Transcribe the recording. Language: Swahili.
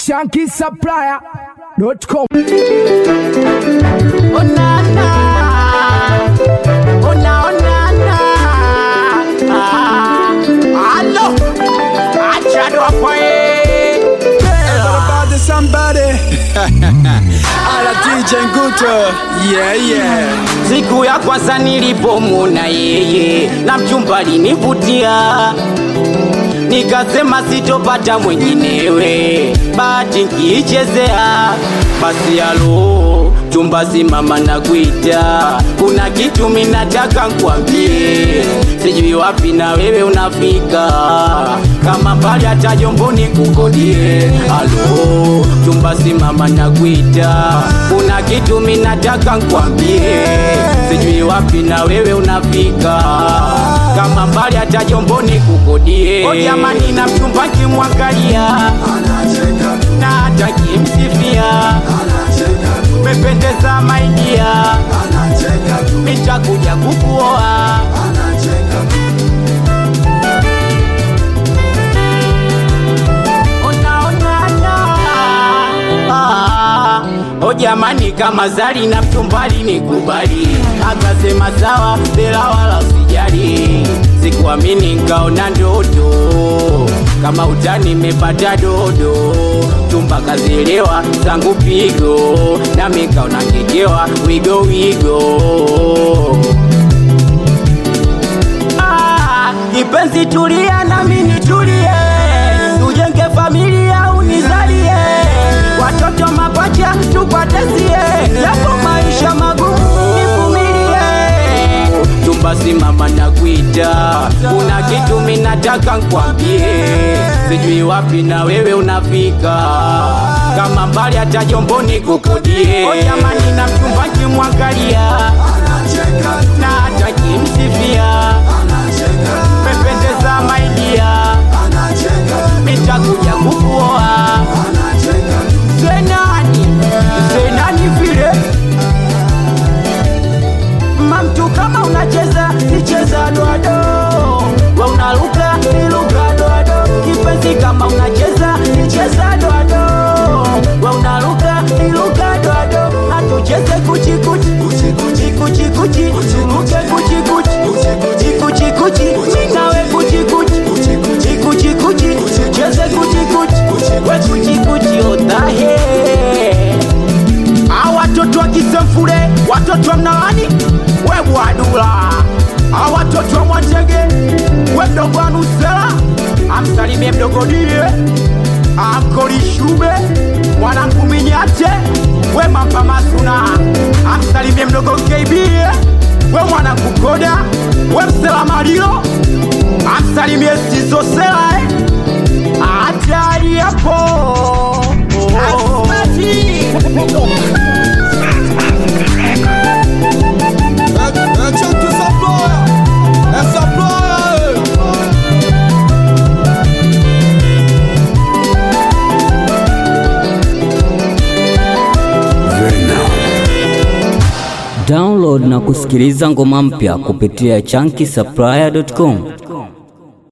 shankisupplier.com. Oh na na, oh na oh na na. Ah, Allo, acha ndo hapo eh. about to somebody. Ala DJ Nguto. Yeah, yeah. Siku ya kwanza nilipomwona yeye na mchumba alinivutia, nikasema sitopata mwenginewe, bahati nkiichezea. Basi alo chumba, simama na kuita, kuna kitu minataka nkwambie, sijui wapi na wewe unafika, kama mbali hata Jomboni kukodie. Alo chumba, simama na kuita, kuna kitu minataka nkwambie, sijui wapi na wewe unafika, kama mbali hata Jomboni kukodie. O jamani, na mchumba kimwangalia na hata kimsifia, umependeza maidia, nitakuja kukuoa. Ona, ona, ona. Ah, O jamani, kama zari na mchumbali nikubali, akasema sawa, bila wala usijali. Sikuamini nkaona ndoto, kama utani nimepata dodo, chumba kazielewa zangu pigo, nami nkaona ngegewa wigo wigo Ah, Kipenzi tulia nami nitulie, tujenge familia unizalie, watoto mapacha tupatesie, yapo maisha magumu nivumilie. Chumba simama na kuita, kuna kitu minataka nkwambie, sijui wapi na wewe unafika, kama mbali hata Jomboni kukodie. O jamani, na mchumba kimwangalia na hata kimsifia pependeza maidia, nitakuja kukuoa. Zenani, zenani vile mamtu, kama unacheza nicheza doado, we unaruka niruka doado, kipenzi kama unacheza nicheza doado, we unaruka niruka doado, hatucheze kuchikuchi kuchikuchi kuchikuchi kuchikuchi kuchikuchi nawe kuchikuchi kuchikuchi cheze kuchikuchi we kuchikuchi otahe a watoto wa kisemfule watoto wa mnawani we bwadula a watoto wa mwatege we mdogo wa nusela amsalimie mdogo die amkolishube mwanangu minyate we mamba masuna amsalimie mdogo kb we mwanangu koda we msela malilo amsalimie sizosela eh. hatari hapo Action to supply. É supply. Download na kusikiliza ngoma mpya kupitia chunky supplier.com.